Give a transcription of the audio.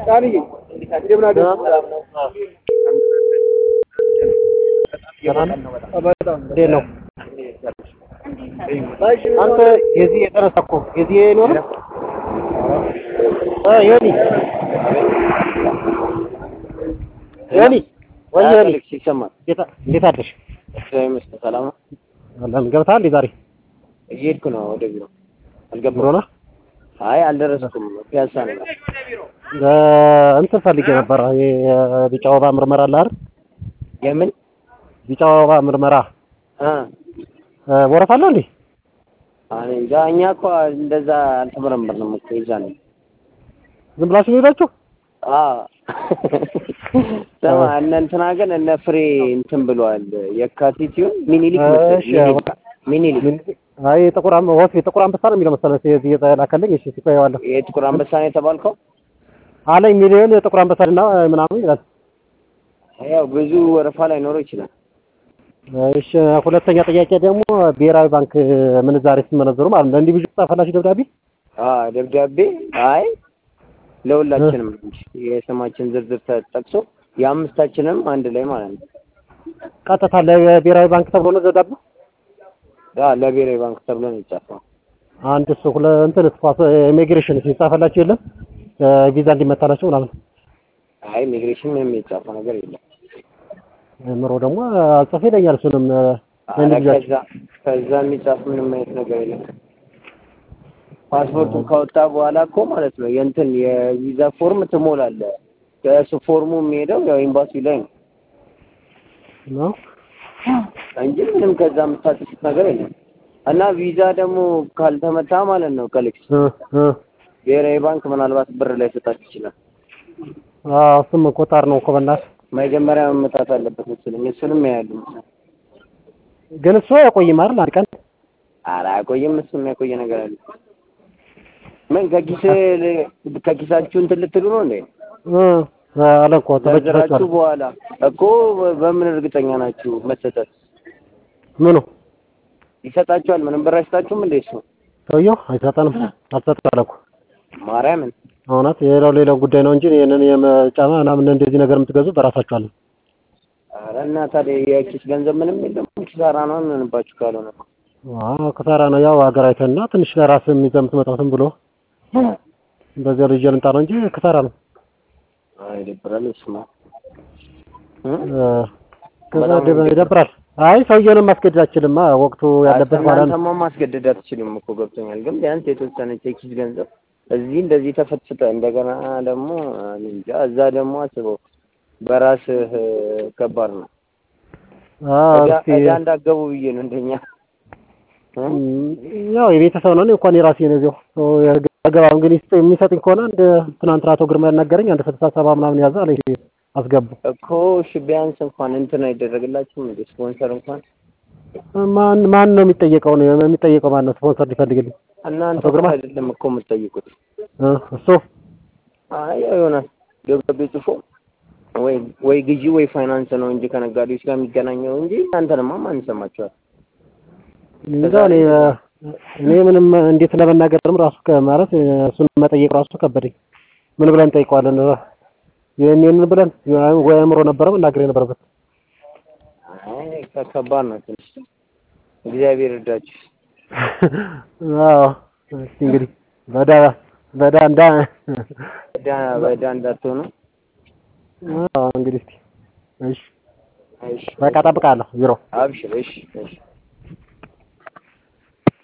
እንዴት ነው አንተ የዚህ የተነሳ እኮ የዚህ ኖር ዮኒ ዮኒ ወይ ዮኒ ይሰማል። እንዴት አደርሽ? ሰላም ነው። ለምን ገብተሃል እንዴ ዛሬ? እየሄድኩ ነው ወደ ቢሮ። ቢሮ አልገባሁም። ነህ? አይ አልደረስኩም። ፒያሳ ነው። እንትን ፈልጌ ነበር የቢጫ ወባ ምርመራ አለ አይደል? የምን ቢጫ ወባ ምርመራ አ ወረፋ አለው እንዴ? እኔ እንጃ። እኛ እኮ እንደዛ አልተመረመርንም እኮ ይዛን ዝም ብላችሁ ነው የሄዳችሁ? አ ስማ እነ እንትና ግን እነ ፍሬ እንትን ብለዋል። የካቲት ይሁን ሚኒሊክ መሰለኝ። እሺ፣ ሚኒሊክ ሚኒሊክ አይ ጥቁር አንበ ወፍ የጥቁር አንበሳ ነው የሚለው መሰለህ እዚህ የተላከልኝ። እሺ ሲቆየዋለሁ የጥቁር አንበሳ ነው የተባልከው? አለኝ ሚሊዮን የጥቁር አንበሳና ምናምን ይላል። ያው ብዙ ወረፋ ላይ ኖረው ይችላል። እሺ ሁለተኛ ጥያቄ ደግሞ ብሔራዊ ባንክ ምንዛሬ ስትመነዘሩ ማለት ነው እንዲህ ብዙ ጻፈላችሁ ደብዳቤ? አ ደብዳቤ አይ ለሁላችንም እንጂ የስማችን ዝርዝር ተጠቅሶ የአምስታችንም አንድ ላይ ማለት ነው። ቀጥታ ለብሔራዊ ባንክ ተብሎ ነው ደብዳቤው? ያ ለብሔራዊ ባንክ ተብሎ ነው የጻፈው። አንድ እሱ ሁለ እንትን ስፋት ኢሚግሬሽን ሲጻፈላችሁ የለም ቪዛ እንዲመታላችሁ ምናምን። አይ ኢሚግሬሽን ምንም የጻፈው ነገር የለም። ምሮ ደግሞ አልጽፍ ይለኛል እሱንም ኧረ ከዛ ከዛ የሚጻፍ ምንም አይነት ነገር የለም። ፓስፖርቱን ካወጣ በኋላ እኮ ማለት ነው የእንትን የቪዛ ፎርም ትሞላለህ። ከእሱ ፎርሙ የሚሄደው ያው ኤምባሲ ላይ ነው ነው እንጂ ምንም ከዛ የምታጥፉት ነገር የለም። እና ቪዛ ደግሞ ካልተመታ ማለት ነው ከልክስ እ እ ብሔራዊ ባንክ ምናልባት ብር ላይ ሰጣችሁ ይችላል። አዎ እሱም እኮ ጣር ነው እኮ በእናትህ። መጀመሪያ መመታት አለበት መሰለኝ። እሱንም ያያሉ መሰለኝ። ግን እሱ አይቆይም አይደል? አንድ ቀን ኧረ አያቆይም። እሱ የሚያቆየ ነገር አለ። ምን ከኪስ ከኪሳችሁ እንትን ልትሉ ነው እንዴ? እ አለ እኮ ዘርዝራችሁ ተበጅታችኋል። በኋላ እኮ በምን እርግጠኛ ናችሁ መሰጠት? ምኑ ይሰጣችኋል? ምንም ብር አይሰጣችሁም እንዴ? እሱ ሰውየው አይሰጠንም አልሰጥም አለ እኮ ማርያምን እውነት የሌላው ሌላው ጉዳይ ነው እንጂ ይሄንን የመጫማ ምናምን እንደዚህ ነገር የምትገዙ በራሳችሁ አለ። ኧረ እና ታዲያ የኪስ ገንዘብ ምንም የለም። ኪሳራ ነው እንሆንባችሁ ካልሆነ አዎ ክሳራ ነው ያው ሀገር አይተህና ትንሽ ለራስህ ይዘህ የምትመጣው ዝም ብሎ በዚያ ልጅ ልምጣ ነው እንጂ ክሳራ ነው። አይ ይደብራል። እሱማ እ? እ ከዛ ደብ- ይደብራል። አይ ሰውየውንም ማስገደድ አችልማ ወቅቱ ያለበት ማለት ነው። እናንተማ ማስገደድ አትችልም እኮ ገብቶኛል። ግን ቢያንስ የተወሰነች የኪስ ገንዘብ እዚህ እንደዚህ ተፈትፍተ እንደገና ደግሞ እኔ እንጃ እዛ ደግሞ አስበው በራስህ ከባድ ነው። አዎ እዳ እስኪ እዳ እንዳገቡ ብዬ ነው እንደኛ እ? ያው የቤተሰብ ነው። እኔ እንኳን የራሴ ነው እዚያው አገባም ግን ይስጥ የሚሰጥኝ ከሆነ እንደ ትናንትና አቶ ግርማ ያናገረኝ አንድ ስልሳ ሰባ ምናምን ያዘ አለኝ አስገቡ። እኮ እሺ ቢያንስ እንኳን እንትን አይደረግላችሁም እንደ ስፖንሰር እንኳን ማን ማን ነው የሚጠየቀው? ነው የሚጠየቀው ማን ነው ስፖንሰር ሊፈልግልኝ? እናንተ አቶ ግርማ? እኮ አይደለም እኮ የምትጠይቁት። እ እሱ አይ ያው ይሆናል ደብዳቤ ጽፎ ወይ ወይ ግዢ ወይ ፋይናንስ ነው እንጂ ከነጋዴዎች ጋር የሚገናኘው እንጂ እናንተንማ ማን ይሰማችኋል? እንጃ እኔ እኔ ምንም እንዴት ለመናገርም ራሱ ከ- ማለት እሱን መጠየቅ ራሱ ከበደኝ። ምን ብለን እንጠይቀዋለን? ይሄንን ብለን ወይ አእምሮ ነበረ መናገር የነበረበት። አይ ከባድ ነው ትንሽ። እግዚአብሔር እርዳችሁ። አዎ እስኪ እንግዲህ በዳ በዳ እንዳ በዳ በዳ እንዳትሆኑ። አዎ እንግዲህ እስኪ እሺ እሺ በቃ እጠብቅሃለሁ ቢሮ አብሽር። እሺ እሺ